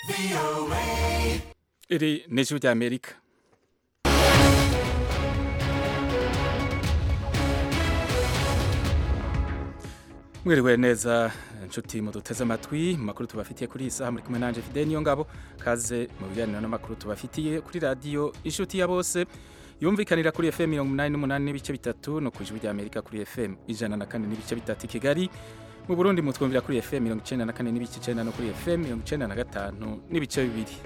iri ni ijwi rya amerika mwiriwe neza inshuti muduteze amatwi mu makuru tubafitiye kuri iyi saha muri kumwe nanje Fidel niyo ngabo kaze mu biganiro n'amakuru tubafitiye kuri radio inshuti ya bose yumvikanira kuri FM 88 n'ibice bitatu no ku ijwi rya Amerika kuri FM ijana na kane n'ibice bitatu i Kigali mu Burundi mutwumvira kuri FM 94 n'ibice 9 no kuri FM 95 n'ibice bibiri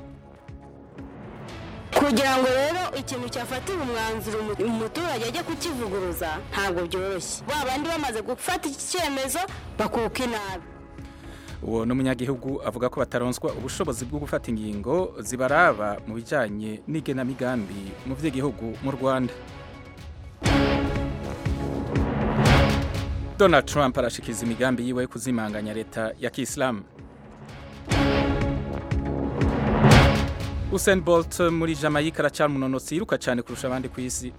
kugira ngo rero ikintu cyafatira umwanzuro umuturage ajya kukivuguruza ntabwo byoroshye ba bandi bamaze gufata iki cyemezo bakuka inabi uwo n'umunyagihugu avuga ko bataronswa ubushobozi bwo gufata ingingo zibaraba mu bijyanye n'igenamigambi mu by'igihugu mu rwanda donald trump arashikiza imigambi yiwe yo kuzimanganya leta ya kisilamu Usain Bolt muri Jamaica aracyari umunonotsi yiruka cyane kurusha abandi ku isi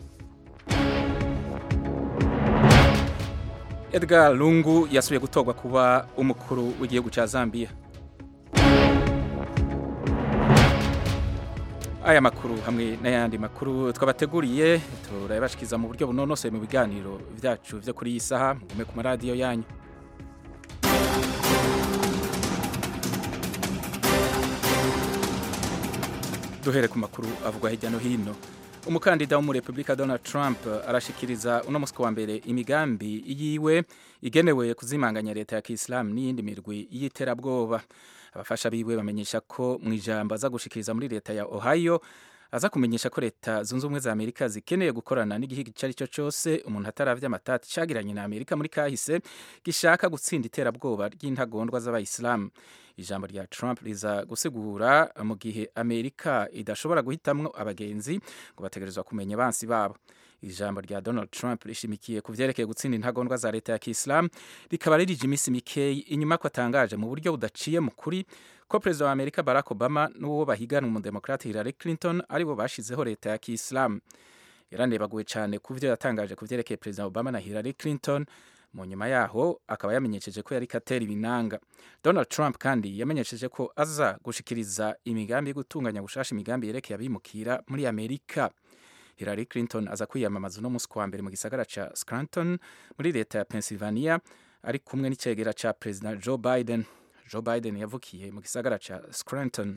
Edgar Lungu yasubiye gutorwa kuba umukuru w'igihugu cya Zambia aya makuru hamwe n'ayandi makuru twabateguriye turayabashikiza mu buryo bunonosoye mu biganiro byacu byo kuri iyi saha mugume ku maradiyo yanyu duhere ku makuru avugwa hirya no hino umukandida wo muri repubulika donald trump arashikiriza uno munsi wa mbere imigambi yiwe igenewe kuzimanganya leta ya kisilamu n'iyindi mirwi y'iterabwoba abafasha biwe bamenyesha ko mu ijambo aza gushikiriza muri leta ya ohio aza kumenyesha ko leta zunze ubumwe za amerika zikeneye gukorana n'igihugu icyo ari cyo cyose umuntu ataravye amatati cagiranye na amerika muri kahise gishaka gutsinda iterabwoba ry'intagondwa z'abayisilamu ijambo rya Trump riza gusigura mu gihe Amerika idashobora guhitamwo abagenzi ngo bategerezwa kumenya bansi babo ijambo rya Donald Trump rishimikiye ku vyerekeye gutsinda intagondwa za leta ya Kiislam rikaba ririje imisi mikeyi inyuma ko atangaje mu buryo budaciye mu kuri ko perezida wa Amerika Barack Obama n'uwo bahigana umudemokrate Hillary Clinton aribo bashizeho leta ya Kiislam yaranebaguwe cyane ku vyo yatangaje ku vyerekeye perezida Obama na Hillary Clinton mu nyuma yaho akaba yamenyesheje ko yari katera ibinanga Donald Trump kandi yamenyesheje ko aza gushikiriza imigambi yo gutunganya gushasha imigambi yerekeye abimukira muri Amerika Hillary Clinton aza kwiyamamaza uno munsi wa mbere mu gisagara ca Scranton muri leta ya Pennsylvania ari kumwe n'icegera ca President Joe Biden Joe Biden yavukiye mu gisagara ca Scranton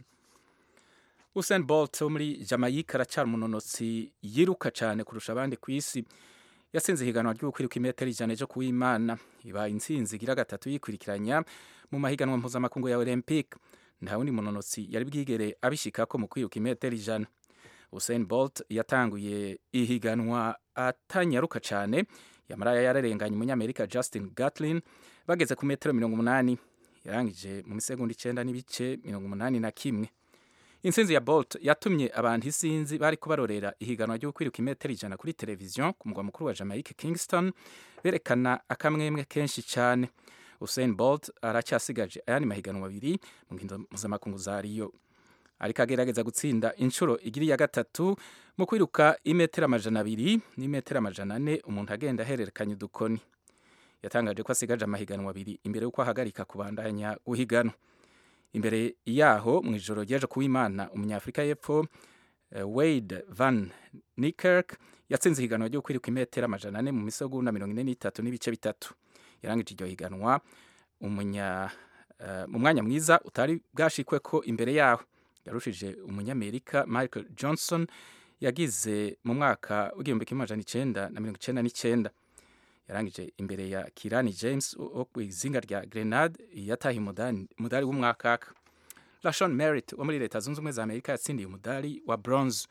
Usain Bolt wo muri Jamaica aracyari umunonotsi yiruka cyane kurusha abandi ku isi yasinze ihiganwa ryo kwiruka imetero ijana ejo kuw'imana ibaye intsinzi igira gatatu yikurikiranya mu mahiganwa mpuzamakungu ya olympic nta wundi munonotsi yari bwigere abishikako mu kwiruka imetero ijana Usain Bolt yatanguye ihiganwa atanyaruka cyane yamara yararenganye umunyamerika Justin Gatlin bageze ku metero mirongo umunani yarangije mu misegonda icenda n'ibice mirongo umunani na kimwe intsinzi ya Bolt yatumye abantu isinzi bari kubarorera ihiganwa ryo kwiruka imetero ijana kuri televiziyo ku mugwa mukuru wa Jamaica Kingston berekana akamwemwe kenshi cyane Usain Bolt aracyasigaje ayandi mahiganwa abiri mu nkino mpuzamakungu za Rio ariko agerageza gutsinda inshuro igiri ya gatatu mu kwiruka imetero amajana abiri n'imetero amajana ane umuntu agenda ahererekanya udukoni yatangaje ko asigaje amahiganwa abiri imbere y'uko ahagarika kubandanya guhiganwa imbere yaho mu ijoro ryeje kuw'imana umunyafurika y'epfo uh, Wade Van Niekerk yatsinze ihiganwa ryo kwiruka imetero amajana ane mu misegonda mirongo ine n'itatu n'ibice bitatu yarangije iryo higanwa umunya uh, mu mwanya mwiza utari bwashikwe ko imbere yaho yarushije umunyamerika Michael Johnson yagize mu mwaka w'igihumbi kimwe amajana icenda na mirongo icenda n'icenda yarangije imbere ya Kirani James wo ku izinga rya Grenade yataye umudari w'umwakaka Lashon Merritt wo muri leta zunze ubumwe za Amerika yatsindiye umudari wa bronze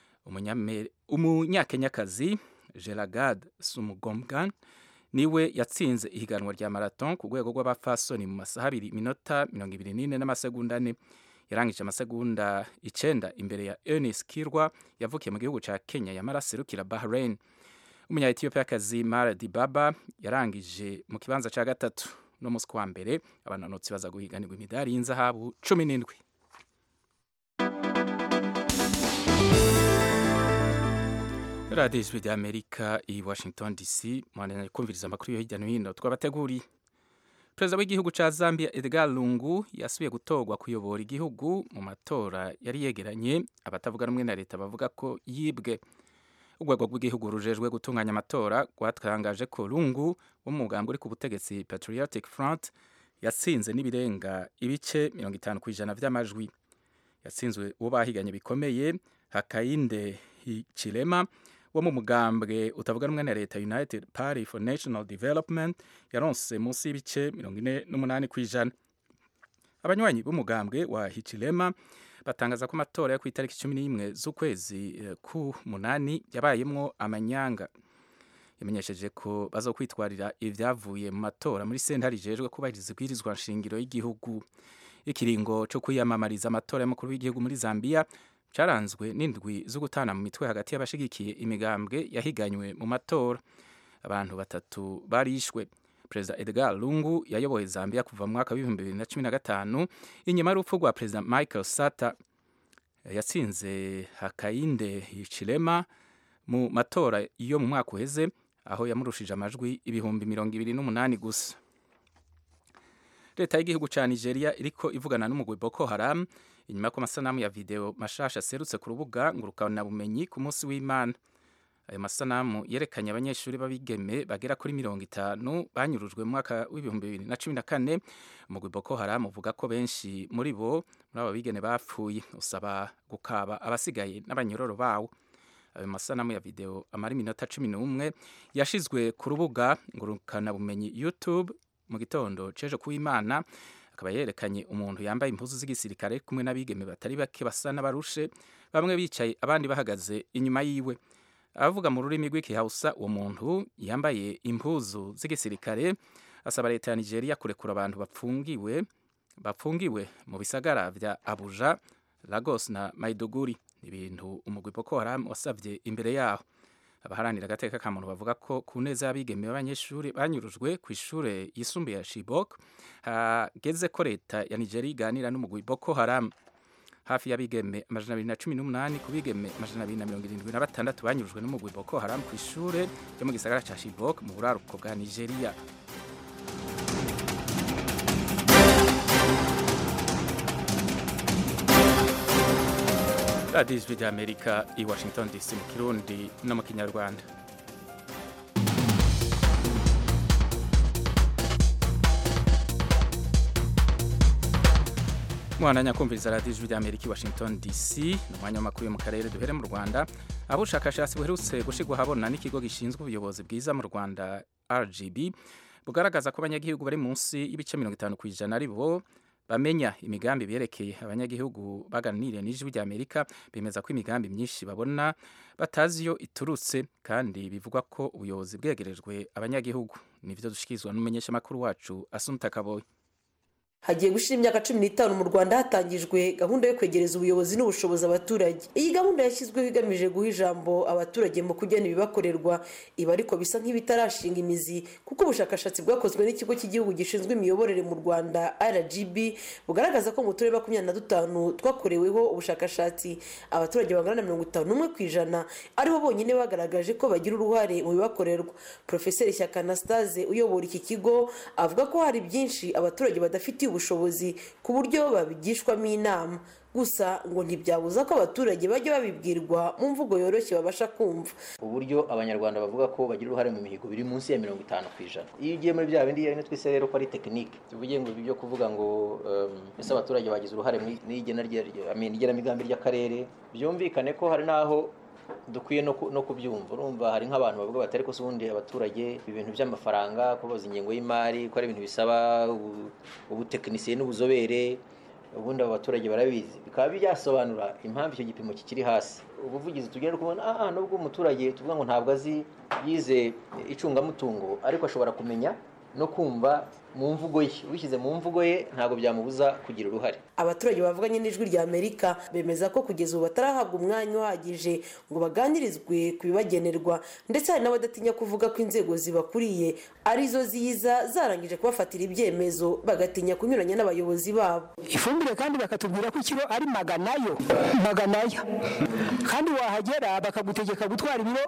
umunyakenyakazi Gelagad Sumugomgan niwe yatsinze ihiganwa rya marathon ku rwego rw'abafasoni mu masaha abiri minota mirongo ibiri n'ine n'amasegonda ane yarangije amasegonda icenda imbere ya Eunice Kirwa yavukiye mu gihugu ca Kenya yamara aserukira Bahrain umunya Ethiopia-kazi Mara Dibaba yarangije mu kibanza ca gatatu no musi wa mbere abananotsi baza guhiganirwa imidari y'inzahabu cumi n'indwi radiyo ijwi rya amerika i washington dc mwananya kumviriza amakuru yo hirya no hino twabateguriye perezida w'igihugu ca zambia edgar lungu yasubiye gutorwa kuyobora igihugu mu matora yari yegeranye abatavuga rumwe na leta bavuga ko yibwe urwego rw'igihugu rujejwe gutunganya amatora rwatangaje ko lungu wo mu mugambi uri ku butegetsi patriotic front yatsinze n'ibirenga ibice mirongo itanu ku ijana vy'amajwi yatsinzwe uwo bahiganye bikomeye hakayinde hichilema wo mu mugambwe utavuga rumwe na leta united party for national development yaronse munsi y'ibice mirongo ine n'umunani ku ijana abanywanyi b'umugambwe wa hichilema batangaza ko amatora yo ku itariki cumi n'imwe z'ukwezi eh, ku munani yabayemwo amanyanga yamenyesheje ko bazokwitwarira ibyavuye mu matora muri sentare ijejwe kubahiriza ibwirizwa nshingiro y'igihugu ikiringo cyo kwiyamamariza amatora y'umukuru w'igihugu muri zambia cyaranzwe n'indwi zo gutana mu mitwe hagati y'abashigikiye imigambwe yahiganywe mu matora abantu batatu barishwe perezida edgar lungu yayoboye zambia kuva mu mwaka w'ibihumbi bibiri na cumi na gatanu inyuma y'urupfu rwa perezida michael sata yatsinze hakayinde hichilema mu matora yo mu mwaka uheze aho yamurushije amajwi ibihumbi mirongo ibiri n'umunani gusa leta y'igihugu cya nigeria iriko ivugana n'umugwi boko haram inyuma y'uko amasanamu ya video mashasha aserutse ku rubuga ngurukanabumenyi ku munsi w'imana ayo masanamu yerekanye abanyeshuri b'abigeme bagera kuri mirongo itanu banyurujwe mu mwaka w'ibihumbi bibiri na cumi na kane umugwi boko haram uvuga ko benshi muri bo muri abo bigeme bapfuye usaba gukaba abasigaye n'abanyororo bawo ayo masanamu ya video amara iminota cumi n'umwe yashizwe ku rubuga ngurukanabumenyi youtube mu gitondo cejo kuw'imana akaba yerekanye umuntu yambaye impuzu z'igisirikare kumwe n'abigeme batari bake basa n'abarushe bamwe bicaye abandi bahagaze inyuma yiwe abavuga mu rurimi rw'ikihausa uwo muntu yambaye impuzu z'igisirikare asaba leta ya nigeria kurekura abantu bapfungiwe bapfungiwe mu bisagara vya abuja lagos na maiduguri ibintu umugwi boko haram wasavye imbere yaho abaharanira agateka ka muntu bavuga ko ku neza y'abigeme b'abanyeshuri banyurujwe ku ishure yisumbuye ya shibok hageze ko leta ya nigeria iganira n'umugwi boko haram hafi y'abigeme amajana abiri na cumi n'umunani ku bigeme amajana abiri na mirongo irindwi na batandatu banyurujwe n'umugwi boko haram ku ishure ryo mu gisagara ca shibok mu buraruko bwa nigeria radiyo ijwi ry'amerika i washington dc mu kirundi no mu kinyarwanda mwana kumviriza radiyo ijwi ry'amerika i washington dc ni umwanya w'amakuru yo mu karere duhere mu rwanda aho ubushakashatsi buherutse gushyirwa ahabona n'ikigo gishinzwe ubuyobozi bwiza mu rwanda rgb bugaragaza ko abanyagihugu bari munsi y'ibice mirongo itanu ku ijana ari bo bamenya imigambi berekeye abanyagihugu baganiriye n'ijwi ry'amerika bemeza ko imigambi myinshi babona batazi iyo iturutse kandi bivugwa ko ubuyobozi bwegerejwe abanyagihugu nibyo dushikirizwa n'umumenyeshamakuru wacu asunta kaboye hagiye gushira imyaka cumi n'itanu mu rwanda hatangijwe gahunda yo kwegereza ubuyobozi n'ubushobozi abaturage iyi gahunda yashyizweho igamije guha ijambo abaturage mu kugena ibibakorerwa ibi ariko bisa nk'ibitarashinga imizi kuko ubushakashatsi bwakozwe n'ikigo cy'igihugu gishinzwe imiyoborere mu rwanda rgb bugaragaza ko mu turere makumyabiri na dutanu twakoreweho ubushakashatsi abaturage bangana na mirongo itanu n'umwe ku ijana aribo bonyine bagaragaje ko bagira uruhare mu bibakorerwa porofeseri shyaka anastase uyobora iki kigo avuga ko hari byinshi abaturage badafitiye ubushobozi ku buryo babigishwamo inama gusa ngo ntibyabuza ko abaturage bajya babibwirwa mu mvugo yoroshye babasha kumva uburyo abanyarwanda bavuga ko bagira uruhare mu mihigo biri munsi ya mirongo itanu ku ijana iyo ugiye muri bya bindi rero twise rero ko ari tekinike tuvuge ngo ibyo kuvuga ngo ese abaturage bagize uruhare mu igenamigambi ry'akarere byumvikane ko hari n'aho dukwiye no kubyumva urumva hari nk'abantu bavuga batari ko ubundi abaturage ibintu by'amafaranga kubaza ingengo y'imari ko ari ibintu bisaba ubutekinisiye n'ubuzobere ubundi abo baturage barabizi bikaba byasobanura impamvu icyo gipimo kikiri hasi ubuvugizi tugenda kubona aha nubwo umuturage tuvuga ngo ntabwo azi yize icungamutungo ariko ashobora kumenya no kumva mu mvugo ye ubishyize mu mvugo ye ntabwo byamubuza kugira uruhare abaturage bavuganye n'ijwi rya amerika bemeza ko kugeza ubu batarahabwa umwanya uhagije ngo baganirizwe ku bibagenerwa ndetse hari n'abadatinya kuvuga ko inzego zibakuriye arizo ziza zarangije kubafatira ibyemezo bagatinya kunyuranya n'abayobozi babo ifumbire kandi bakatubwira ko ikiro ari maganayo maganaya kandi wahagera bakagutegeka gutwara ibiro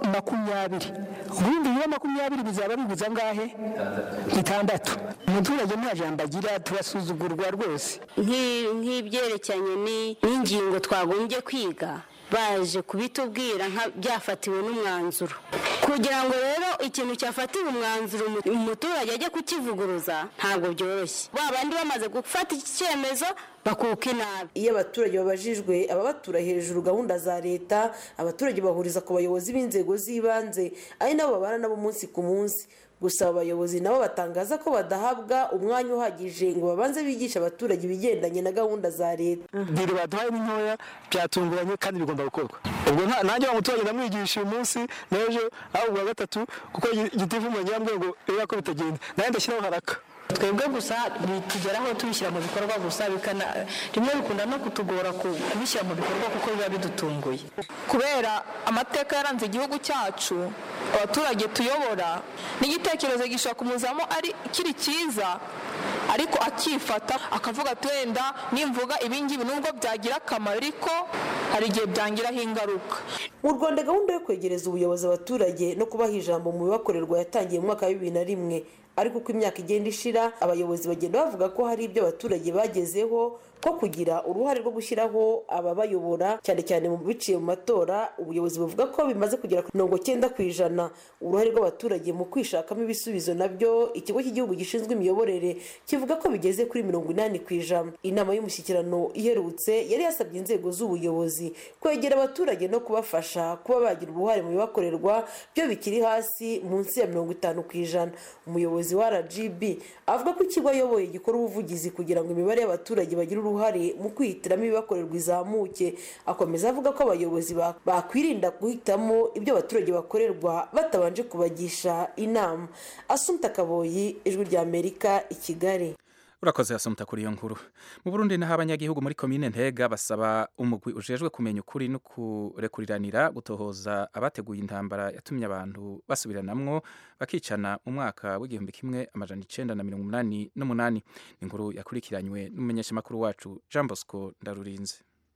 makumyabiri ubundi ibiro makumyabiri bizaba biguza angahe bitandatu umuturage nta jambo agira turasuzugurwa rwose Nk'i- nk'ibyerekeranye ni- n'ingingo twagombye kwiga baje kubitubwira nka byafatiwe n'umwanzuro kugira ngo rero ikintu cyafatiwe umwanzuro umu- umuturage ajye kukivuguruza ntabwo byoroshye ba bandi bamaze gufata iki cyemezo bakuka inabi iyo abaturage babajijwe ababatura hejuru gahunda za leta abaturage bahuriza ku bayobozi b'inzego z'ibanze ari nabo babana nabo umunsi ku munsi gusa abo bayobozi nabo batangaza ko badahabwa umwanya uhagije ngo babanze bigishe abaturage ibigendanye na gahunda za leta biro baduhaye ni ntoya byatunguranye kandi bigomba gukorwa ubwo nta- nanjye wa muturage ndamwigisha uyu munsi n'ejo aho ubwa gatatu kuko igitifu umurenge yambwiye ngo reba ko bitagenda nanjye ndashyiraho haraka twebwe gusa bitugeraho tubishyira mu bikorwa gusa bikana rimwe bikunda no kutugora ku- kubishyira mu bikorwa kuko biba bidutunguye kubera amateka yaranze igihugu cyacu abaturage tuyobora n'igitekerezo gishobora kumuzamo ari kiri cyiza ariko akifata akavuga ati wenda nimvuga ibingibi nubwo byagira akamaro ariko hari igihe byangiraho ingaruka mu rwanda gahunda yo kwegereza ubuyobozi abaturage no kubaha ijambo mu bibakorerwa yatangiye mu mwaka wa bibiri na rimwe ariko uko imyaka igenda ishira abayobozi bagenda bavuga ko hari ibyo abaturage bagezeho nko kugira uruhare rwo gushyiraho ababayobora cyane cyane mu biciye mu matora ubuyobozi buvuga ko bimaze kugera ku mirongo cyenda ku ijana uruhare rw'abaturage mu kwishakamo ibisubizo nabyo ikigo cy'igihugu gishinzwe imiyoborere kivuga ko bigeze kuri mirongo inani ku ijana inama y'umushyikirano iherutse yari yasabye inzego z'ubuyobozi kwegera abaturage no kubafasha kuba bagira uruhare mu bibakorerwa byo bikiri hasi munsi ya mirongo itanu ku ijana umuyobozi wa rgb avuga ko ikigo ayoboye gikora ubuvugizi kugira ngo imibare y'abaturage bagire uruhare mu kwihitiramo ibibakorerwa izamuke akomeza avuga ko abayobozi ba- bakwirinda guhitamo ibyo abaturage bakorerwa batabanje kubagisha inama asumta kaboyi ijwi rya amerika i kigali urakoze hasumuta kuri iyo nkuru mu burundi naho abanyagihugu muri komine ntega basaba umugwi ujejwe kumenya ukuri no kurekuriranira gutohoza abateguye intambara yatumye abantu basubiranamwo bakicana mu mwaka w'igihumbi kimwe amajana icenda na mirongo umunani n'umunani ni inkuru yakurikiranywe n'umumenyeshamakuru wacu jean bosco ndarurinze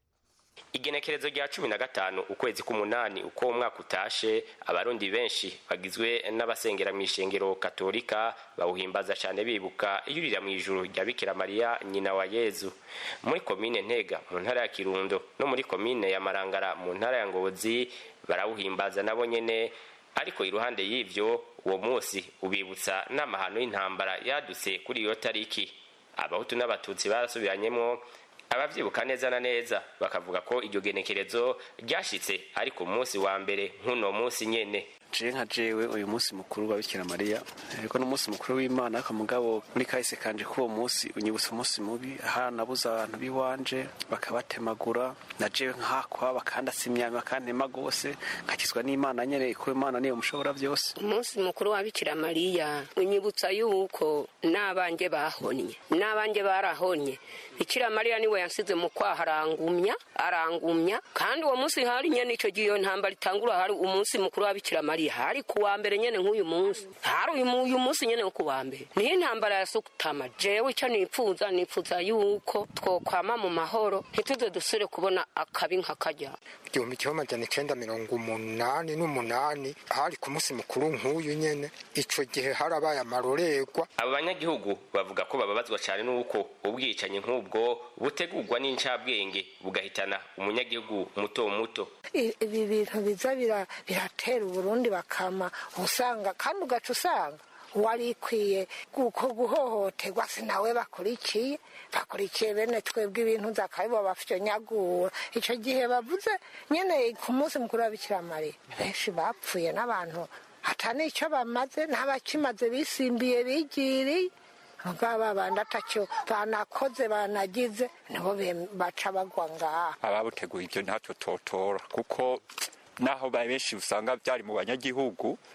igenekerezo rya cumi na gatanu ukwezi k'umunani uko umwaka utashe abarundi benshi bagizwe n'abasengera mu ishengero katolika bawuhimbaza cyane bibuka iyurira mu ijuru rya bikira mariya nyina wa yezu muri komine ntega mu ntara ya kirundo no muri komine ya marangara mu ntara ya ngobozi barawuhimbaza nabo nyene ariko iruhande y'ivyo uwo munsi ubibutsa n'amahano y'intambara yadutse kuri iyo tariki abahutu n'abatutsi barasubiranyemo abavyibuka neza na neza bakavuga ko iryo genekerezo ryashitse ariko umunsi wa mbere nk'uno munsi nyene je nka jewe uyu munsi mukuru wa bikira mariya ariko n'umunsi mukuru w'imana ariko mugabo muri kahise kanje k'uwo munsi unyibutsa umunsi mubi hanabuze abantu b'iwanje bakabatemagura na jewe nkahakwa bakandasa imyami bakantema gose nkakizwa n'imana nyene ko imana niyo mushobora byose umunsi mukuru wa bikira mariya unyibutsa yuko n'abanjye bahonye n'abanjye barahonye bikira mariya niwe yansize mu kwaha arangumya arangumya kandi uwo munsi hari nyene ico gihe iyo ntambara itangura hari umunsi mukuru wa bikira mariya hari ku wa mbere nyene nk'uyu munsi hari uyu mu- uyu munsi nyene wo ku wa mbere niyo intambara ya sukutama jewe ico nipfuza nipfuza yuko twokwama mu mahoro ntituze dusubire kubona akabi nka karya igihumbi kimwe amajana icenda mirongo umunani n'umunani hari ku munsi mukuru nk'uyu nyene ico gihe harabaye amarorerwa abo banyagihugu bavuga ko bababazwa cyane n'uko ubwicanyi nk'ubwo butegurwa n'incabwenge bugahitana umunyagihugu muto muto I- ibi bintu biza bira- biratera uburundi bakama usanga kandi ugaca usanga wari ikwiye kuko guhohoterwa sinawe bakurikiye bakurikiye bene twebwe ibintu zakabibo bafyonyagura ico gihe bavuze nyene ku munsi mukuru wa bikira mariya benshi bapfuye n'abantu hata n'ico bamaze n'abakimaze bisimbiye bigiriye mugabo abandi atacyo banakoze banagize nibo bem- baca bagwa ngaha ababuteguye ibyo ntacyo totora kuko naho ba benshi usanga byari mu banyagihugu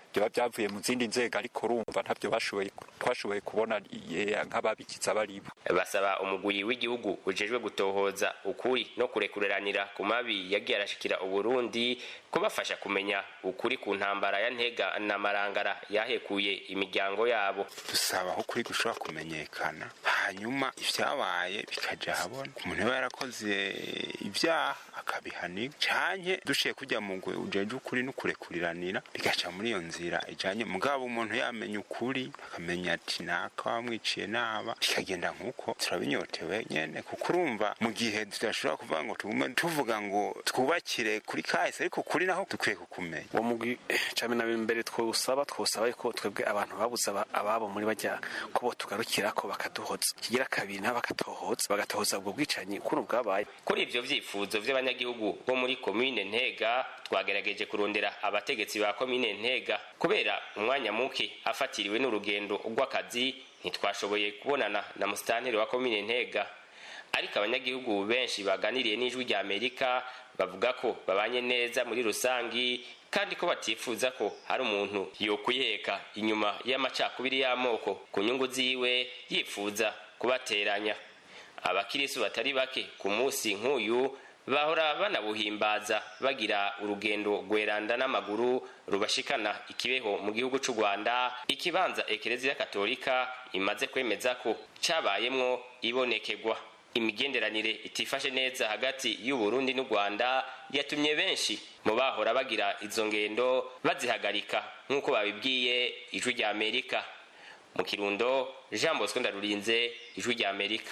byaba byavuye mu zindi nzego ariko urumva ntabyo bashoboye twashoboye kubona nk'ababikiza baribo basaba umugwi w'igihugu ujejwe gutohoza ukuri no kurekureranira ku mabi yagiye arashikira uburundi kubafasha kumenya ukuri ku ntambara ya ntega na marangara yahekuye imiryango yabo dusaba aho kuri gushobora kumenyekana hanyuma ibyabaye bikaja habona umuntu yaba yarakoze ibyaha akabihanirwa canke dushiye kujya mu ngwe ujeje ukuri no kurekuriranira bigaca muri iyo nzira ijanye mugabo umuntu yamenya ukuri akamenya ati naka wamwiciye naba bikagenda nk'uko turabinyotewe nyene kuko urumva mu gihe tudashobora kuvuga ngo tugume tuvuga ngo twubakire kuri kahise ariko kuri naho dukwiye kukumenya uwo mugwi cumi na mbere twosaba twosaba ko twebwe abantu babuze ababo muri bajya ko bo tugarukira ko bakaduhoza kigira kabiri nabo bakatohoza bagatohoza ubwo bwicanyi ukuntu bwabaye kuri ivyo vyifuzo vy'abanyagihugu bo muri komine ntega twagerageje kurondera abategetsi ba komine ntega kubera umwanya muke afatiriwe n'urugendo rw'akazi ntitwashoboye kubonana na musitanteri wa komine ntega ariko abanyagihugu benshi baganiriye n'ijwi rya amerika bavuga ko babanye neza muri rusangi kandi ko batifuza ko hari umuntu yokwiheka inyuma y'amacakubiri y'amoko ku nyungu ziwe yifuza kubateranya abakirisu batari bake ku munsi nk'uyu bahora banabuhimbaza bagira urugendo rweranda n'amaguru rubashikana ikibeho mu gihugu cy'u rwanda ikibanza ekereziya katolika imaze kwemeza ko cyabayemwo ibonekegwa imigenderanire itifashe neza hagati y'uburundi n'u rwanda yatumye benshi mu bahora bagira izo ngendo bazihagarika nk'uko babibwiye ijwi rya amerika mu kirundo jean bosco ndarurinze ijwi rya amerika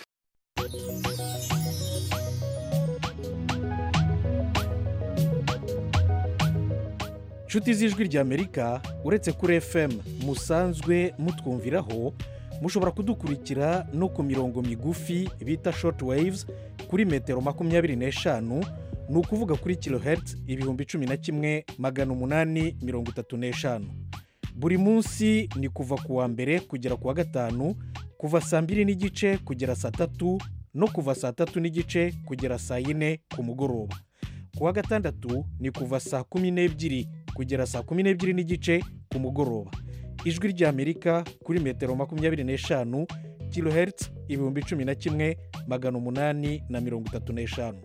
inshuti z'ijwi ry'amerika uretse kuri fm musanzwe mutwumviraho mushobora kudukurikira no ku mirongo migufi bita short waves kuri metero makumyabiri n'eshanu ni ukuvuga kuri kilohertz ibihumbi cumi na kimwe magana umunani mirongo itatu n'eshanu buri munsi ni kuva ku wa mbere kugera ku wa gatanu kuva saa mbiri n'igice kugera saa tatu no kuva saa tatu n'igice kugera saa yine ku mugoroba ku wa gatandatu ni kuva saa kumi n'ebyiri kugera saa kumi n'ebyiri n'igice ku mugoroba ijwi ry'amerika kuri metero makumyabiri n'eshanu kilohertz ibihumbi cumi na kimwe magana umunani na mirongo itatu n'eshanu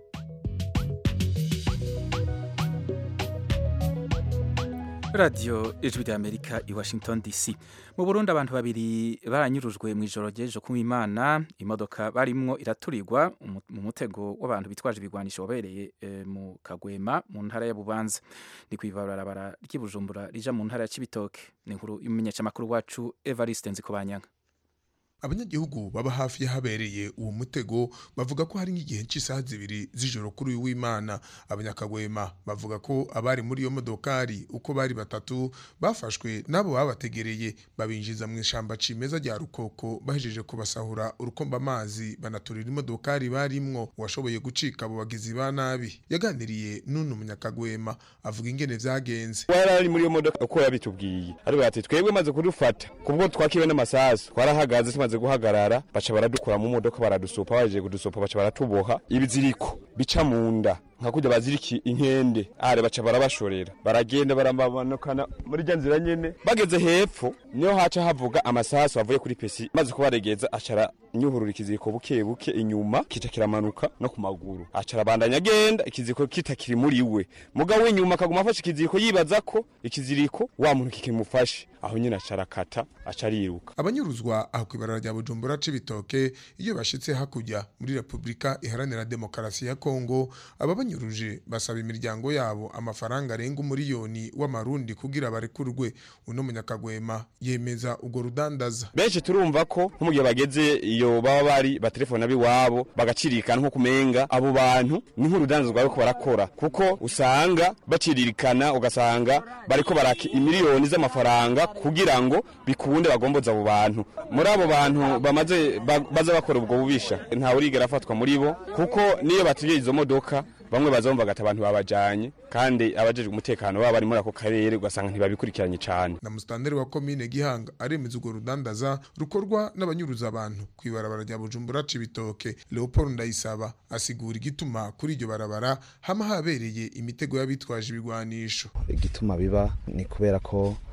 radiyo ijwi ry'amerika i washington dc mu burundi abantu babiri baranyurujwe mu ijoro ry'ejo ku imana imodoka barimwo iraturirwa mu mutego w'abantu bitwaje ibigwanisho wabereye mu kagwema mu ntara ya bubanza ni ku ibarabara ry'ibujumbura rija mu ntara ya kibitoke ni inkuru y'umumenyeshamakuru wacu evariste nzikobanyanga abanyagihugu baba hafi y'ahabereye uwo mutego bavuga ko hari nk'igihe cy'isaha zibiri z'ijoro kuri uyu w'imana abanyakagwema bavuga ko abari muri iyo modokari uko bari batatu bafashwe n'abo babategereye babinjiza mu ishyamba cimeza rya rukoko bahejeje kubasahura urukomba amazi banaturira imodokari barimwo uwashoboye gucika abo bagizi ba nabi yaganiriye n'uno munyakagwema avuga ingene vyagenze wari ari muri iyo modoka uko yabitubwiye ariko ati twebwe maze kudufata kubwo twakiwe n'amasasu twarahagaze tumaze guhagarara baca baradukura mu modoka baradusopa baje kudusopa baca baratuboha ibiziriko bica mu nda nka kujya baziriki inkende are baca barabashorera baragenda baramanukana muri rya nzira nyene bageze hepfo niho haca havuga amasasu avuye kuri pesi maze kubaregeza acara nyuhurura ikiziriko buke buke inyuma kica kiramanuka no ku maguru acara bandanya agenda ikiziriko kitakiri muri we mugabo w'inyuma akaguma afashe ikiziriko yibaza ko ikiziriko wa muntu kikimufashe aho nyine acara kata aca ariruka abanyuruzwa aho kw'ibarara rya bujumbura c'ibitoke iyo bashitse hakurya muri repubulika iharanira demokarasi ya kongo aba banyuruje basaba imiryango yabo amafaranga arenga umuriyoni w'amarundi kugira barekurwe uno munyakagwema yemeza urwo rudandaza benshi turumva ko nko mu gihe bageze iyo baba bari batelefona b'iwabo bagacirikana nko kumenga abo bantu ni nk'urudandaza bariko barakora kuko usanga baciririkana ugasanga bariko baraka imiliyoni z'amafaranga kugira ngo bikunde bagomboza abo bantu muri abo bantu bamaze baza bakora ubwo bubisha ntawe urigera afatwa muri bo kuko niyo batubye izo modoka bamwe bazumva gata abantu babajanye kandi abajejwe umutekano baba bari muri ako karere ugasanga ntibabikurikiranye cyane na musitanteri wa komine gihanga aremeza urwo rudandaza rukorwa n'abanyuruza abantu ku ibarabara rya bujumbura cibitoke leopold ndayisaba asigura igituma kuri iryo barabara hama habereye imitego y'abitwaje ibigwanisho igituma biba ni kubera ko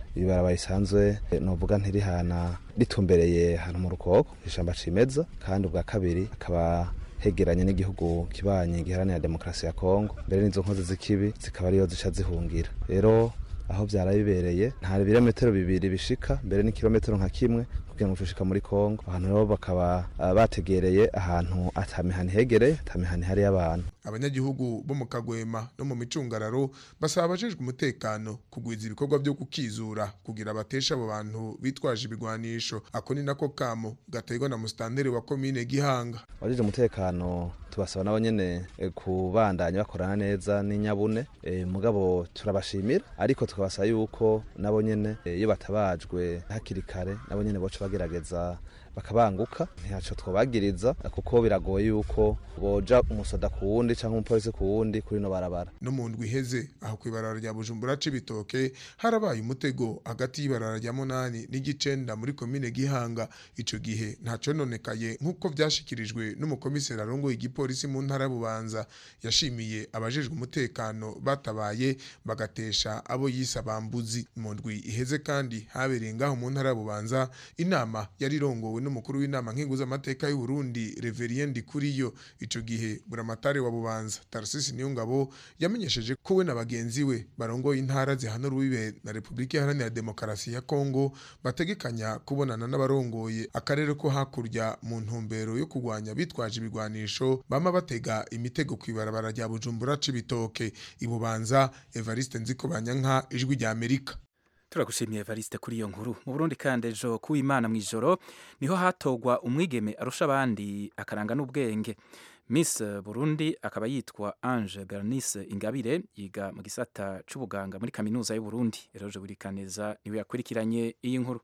ibarabara risanzwe novuga ntirihana ritumbereye ahantu mu rukoko ishamba cimeza kandi ubwa kabiri akaba hegeranye n'igihugu kibanye giharanira demokarasi ya kongo mbere n'izo nkozi z'ikibi zikaba ariyo zica zihungira rero aho byara bibereye nta birometero bibiri bishika mbere n'ikirometero nka kimwe kugira ngo tushika muri kongo abantu rero bakaba uh, bategereye ahantu atamihani hegereye atamihani hari y'abantu abanyagihugu bo mu kagwema no mu micungararo basaba abajejwe umutekano kugwiza ibikorwa byo kukizura kugira batesha abo bantu bitwaje ibigwanisho ako ni nako kamo gaterwa na musitanteri wa komine gihanga abajejwe umutekano tubasaba nabo nyene eh, kubandanya bakorana neza n'inyabune eh, mugabo turabashimira ariko tukabasaba yuko nabo nyene eh, iyo batabajwe hakiri kare nabo nyene boca bagerageza bakabanguka ntaco twobagiriza kuko biragoye yuko boja umusoda ku wundi canke umupolisi ku wundi kuri no barabara no mu ndwi iheze aho kw'ibarara rya bujumbura c'ibitoke harabaye umutego hagati y'ibarara rya munani n'igicenda muri komine gihanga ico gihe ntaco nonekaye nk'uko vyashikirijwe n'umukomiseri arongoye igipolisi mu ntara ya bubanza yashimiye abajejwe umutekano batabaye bagatesha abo yise abambuzi mu ndwi iheze kandi habereye ngaho mu ntara ya bubanza inama yari irongowe n'umukuru w'inama nkenguzamateka y'u Burundi Reverien Ndikuriyo ico gihe buramatari wa bubanza Tarcisse Niyongabo yamenyesheje ko we na bagenzi we barongoye intara zihana urubibe na Republika Iharanira Demokarasi ya Kongo bategekanya kubonana n'abarongoye akarere ko hakurya mu ntumbero yo kurwanya bitwaje ibigwanisho bama batega imitego kw'ibarabara rya Bujumbura c'ibitoke ibubanza Evariste Nzikobanyanka ijwi rya Amerika turagushimiye Evariste kuri iyo nkuru mu Burundi kandi ejo kuwimana mu ijoro niho hatogwa umwigeme arusha abandi akaranga n'ubwenge Miss Burundi akaba yitwa Ange Bernice Ingabire yiga mu gisata c'ubuganga muri kaminuza y'u Burundi Eroje Burikaneza niwe yakurikiranye iyi nkuru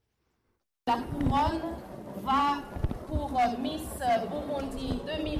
La couronne va pour Miss Burundi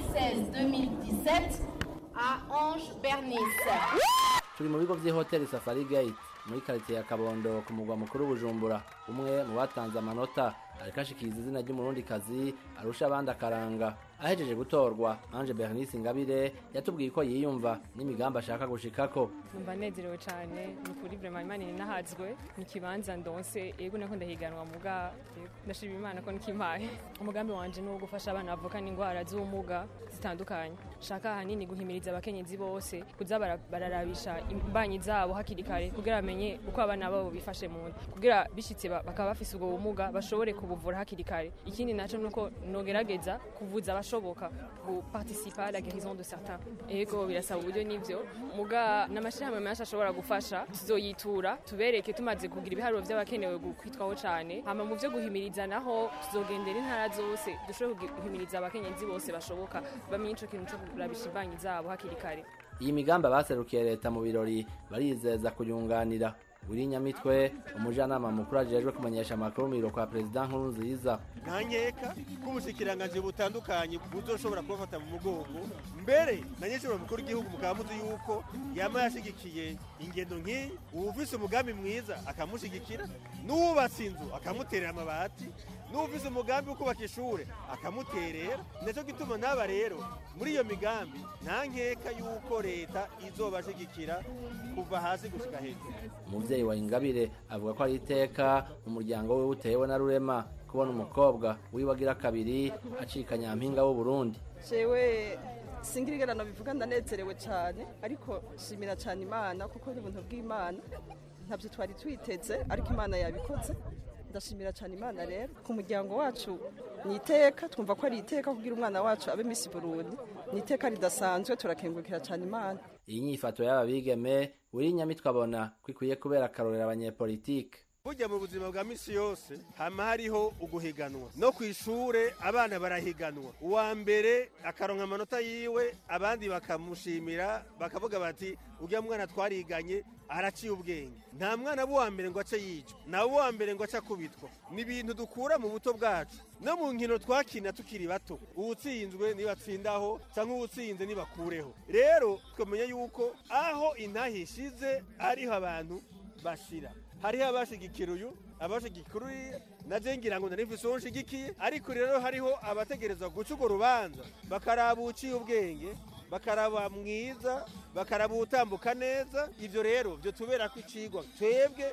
2016-2017 à Ange Bernice. turi mu bigo by'ihoteli safari gate muri karitsiye ya kabondo ku mugwa mukuru bujumbura umwe mu batanze amanota ariko ashikiriza izina ry'umurundikazi arusha abandi akaranga ahejeje gutorwa ange bernice ingabire yatubwiye ko yiyumva n'imigambi ashaka gushikako numva nezerewe cyane ni ukuri vrema imana ninahazwe ni kibanza ndonse yego nako ndahiganwa muga ndashima imana ko nikimpaye umugambi wanje ni uwo gufasha abana bavukana indwara z'ubumuga zitandukanye shaka ahanini guhimiriza abakenyezi bose kuza bara- bararabisha imbanyi zabo hakiri kare kugira bamenye uko abana babo bifashe mu nda kugira bishitse ba- bakaba bafise ubwo bumuga bashobore kubuvura hakiri kare ikindi naco nuko nogerageza kuvuza abashoboka guparticipa à la guérison de certains ego birasaba uburyo n'ivyo muga n'amashirahamwe menshi ashobora gufasha tuzoyitura tubereke tumaze kugira ibiharuro vy'abakenewe gu- kwitwaho cane hama mu vyo guhimiriza naho tuzogendera intara zose dushobore guhimiriza abakenyezi bose bashoboka bamenye ico kintu co kurabisha imbanyi zabo hakiri kare iyi migambi abaserukiye leta mu birori barizeza kuyunganira wiri nyamitwe umujanama mukuru ajejwe kumenyesha amakuru mu biro kwa perezida nkuru nziza nta nkeka ko ubushikiranganje butandukanye buzoshobora kubafata mu mugongo mbere na nyeshuri mukuru w'igihugu mukaba muzi yuko yama yashigikiye ingendo nk'iyi uwufise umugambi mwiza akamushigikira n'uwubatse inzu akamuterera amabati n'uwufise umugambi wo kubaka ishure akamuterera nicyo gituma n'aba rero muri iyo migambi nta nkeka yuko leta izobashigikira kuva hasi gushika hejuru umuvyeyi wa ingabire avuga ko ari iteka umuryango we utewe na rurema kubona umukobwa wiwe agira kabiri acika nyampinga w'uburundi jewe singirigerano bivuga ndanezerewe cyane ariko shimira cyane imana kuko ni ubuntu bw'imana ntabyo twari twiteze ariko imana yabikoze ndashimira cyane imana rero ku muryango wacu ni iteka twumva ko ari iteka kugira umwana wacu abe misi burundi ni iteka ridasanzwe turakengurukira cyane imana iyi nyifato y'aba bigeme wiri nyamitwe abona ko ikwiye kubera akarorero abanyepolitike burya mu buzima bwa misi yose hama hariho uguhiganwa no ku ishure abana barahiganwa uwa mbere akaronka amanota yiwe abandi bakamushimira bakavuga bati ujya mwana twariganye araciye ubwenge nta mwana w'uwa mbere ngo ace yicwa nawe uwa mbere ngo ace akubitwa ni ibintu dukura mu buto bwacu no mu nkino twakina tukiri bato uwutsinzwe nibatsindaho cyangwa uwutsinze nibakureho rero twamenye yuko aho intahe ishize ariho abantu bashira hariho abashigikira uyu abashigikira uriya naje ngira ngo narifise uwo nshigikiye ariko rero hariho abategereza guca urwo rubanza bakaraba uciye ubwenge bakaraba mwiza bakaraba utambuka neza ivyo rero vyo tubera ko icigwa twebwe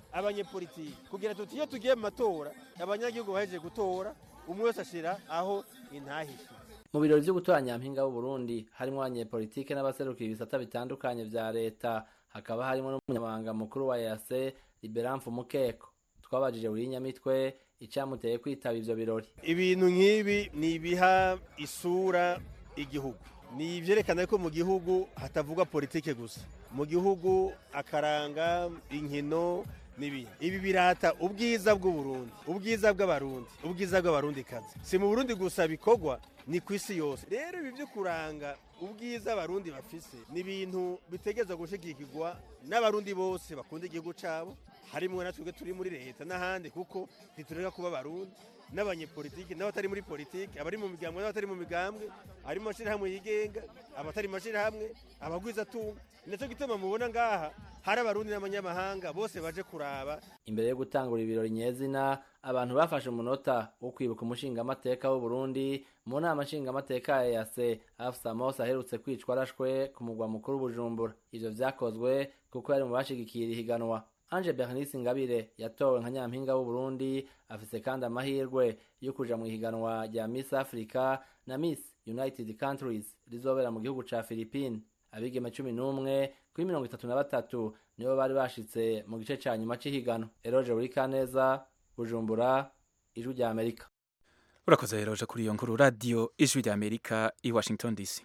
abanyepolitiki kugira tuti iyo tugiye mu matora abanyagihugu bahejeje gutora umwe wese ashira aho intahishe mu birori vyo gutora nyampinga w'uburundi harimwo abanyepolitike n'abaserukira ibisata bitandukanye vya leta hakaba harimo n'umunyamabanga mukuru wa yase liberamfu mukeko twabajije buri nyamitwe icamuteye kwitaba ivyo birori ibintu nk'ibi ni ibiha isura igihugu ni ivyerekana ko mu gihugu hatavugwa politike gusa mu gihugu akaranga inkino n'ibindi ibi birata ubwiza bw'uburundi ubwiza bw'abarundi ubwiza bw'abarundi kazi si mu burundi gusa bikorwa ni ku isi yose rero ibi byo kuranga ubwiza abarundi bafise ni ibintu bitegeza gushigikirwa n'abarundi bose bakunda igihugu cabo harimwo na twebwe turi muri leta n'ahandi kuko ntitureka kuba abarundi n'abanyepolitiki n'abatari muri politiki abari mu migambwe n'abatari mu migambwe ari mu mashyirahamwe yigenga abatari mu mashyirahamwe abagwizatunga ni nacyo gituma mubona ngaha hari abarundi n'abanyamahanga bose baje kuraba imbere yo gutangura ibirori nyezina abantu bafashe umunota wo kwibuka umushingamateka w'uburundi mu nama nshingamateka ya yase afsa mose aherutse kwicwa arashwe ku mugwa mukuru bujumbura ivyo vyakozwe kuko yari mu bashigikira ihiganwa Ange Bernice Ngabire yatowe nka nyampinga w'Uburundi afise kandi amahirwe yo kuja mu ihiganwa rya Miss Africa na Miss United Countries rizobera mu gihugu ca Philippines abigeme cumi n'umwe kuri mirongo itatu na batatu nibo bari bashitse mu gice ca nyuma c'ihiganwa Eroge Burikaneza Bujumbura Ijwi rya Amerika urakoze Eroge kuri iyo nkuru radio Ijwi rya Amerika i Washington DC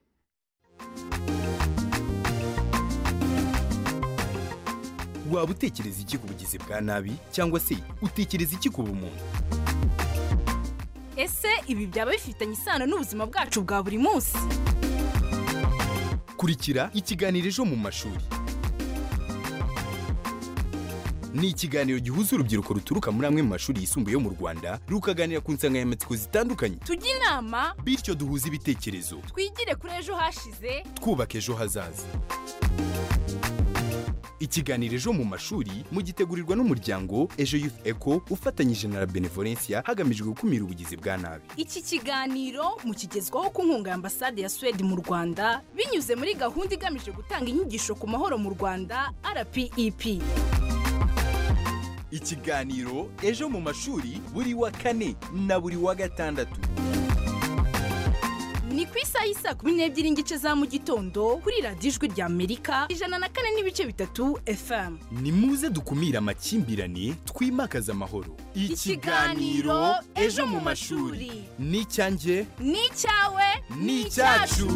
waba utekereza iki ku bugizi bwa nabi cyangwa se utekereza iki ku bumuntu ese ibi byaba bifitanye isano n'ubuzima bwacu bwa buri munsi kurikira ikiganiro ejo mu mashuri ni ikiganiro gihuza urubyiruko ruturuka muri amwe mu mashuri yisumbuye yo mu rwanda rukaganira ku nsanganyamatsiko zitandukanye tujye inama bityo duhuze ibitekerezo twigire kuri ejo hashize twubaka ejo hazaza ikiganiro ejo mu mashuri mugitegurirwa n'umuryango ejo youth eco ufatanyije na la benevolencia hagamijwe gukumira ubugizi bwa nabi iki kiganiro mukigezwaho ku nkunga ya ambasade ya suwede mu rwanda binyuze muri gahunda igamije gutanga inyigisho ku mahoro mu rwanda rpep ikiganiro ejo mu mashuri buri wa kane na buri wa gatandatu ni ku isaha y'isa kumi n'ebyiri n'igice za mu gitondo kuri radiyo ijwi rya amerika ijana na kane n'ibice bitatu fm ni muze dukumire amakimbirane twimakaze amahoro Ikiganiro Ejo mu mashuri. ni icyanjye ni icyawe ni icyacu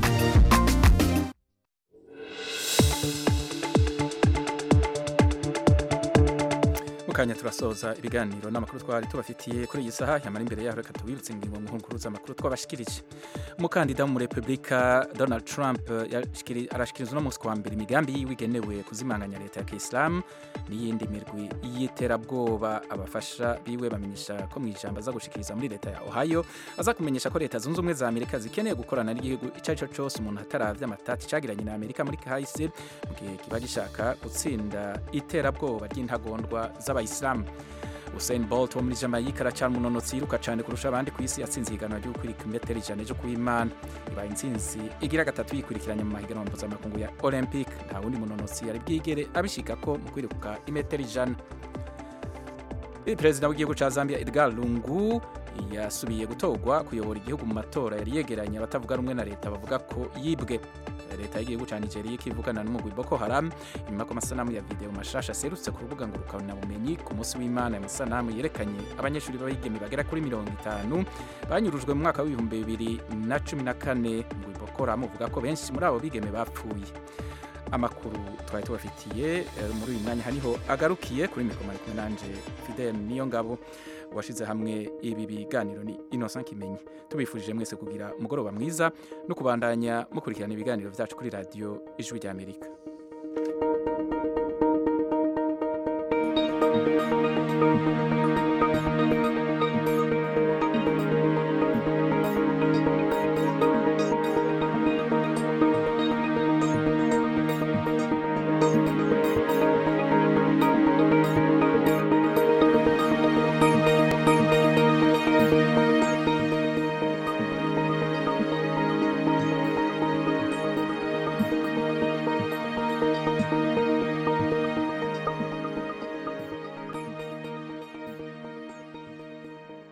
mukanya turasoza ibiganiro n'amakuru twari tubafitiye kuri iyi saha yamara imbere yaho reka tubibutse ingingo nkuru z'amakuru twabashikirije umukandida mu repubulika donald trump yashikiri- arashikiriza uno munsi kuwa mbere imigambi yiwe igenewe kuzimanganya leta ya kisilamu n'iyindi mirwi y'iterabwoba abafasha biwe bamenyesha ko mu ijambo aza gushikiriza muri leta ya ohio aza kumenyesha ko leta zunze ubumwe za amerika zikeneye gukorana n'igihugu icyo ari cyo cyose umuntu ataravye amatati cagiranye na amerika muri kahise mu gihe kiba gishaka gutsinda iterabwoba ry'intagondwa z'abayisilamu Usain Bolt wo muri Jamaica aracyari umunonotsi yiruka cyane kurusha abandi ku isi yatsinze ihiganwa ryo kwirika imetero ijana ryo kuwimana ibaye intsinzi igira gatatu yikurikiranya mu mahiganwa mpuzamakungu ya Olympic nta wundi munonotsi yari bwigere abishika ko mu kwiruka imetero ijana perezida w'igihugu cya zambia edgar lungu yasubiye gutorwa kuyobora igihugu mu matora yari yegeranye abatavuga rumwe na leta bavuga ko yibwe leta y'igihugu cya nigeria ikivugana n'umugwi boko haram nyuma ko amasanamu ya video mashasha aserutse ku rubuga ngo bumenyi ku munsi w'imana amasanamu yerekanye abanyeshuri b'abigeme bagera kuri mirongo itanu banyurujwe mu mwaka w'ibihumbi bibiri na cumi na kane umugwi boko haram uvuga ko benshi muri abo bigeme bapfuye amakuru twari tubafitiye eh, muri uyu mwanya haniho agarukiye kuri mikoro ari kumwe nanje fidel niyo ngabo washyize hamwe ibi biganiro ni innocent kimenyi tubifurije mwese kugira umugoroba mwiza no kubandanya mukurikirana ibiganiro byacu kuri radiyo ijwi ry'amerika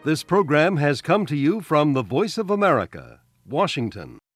This program has come to you from the Voice of America, Washington.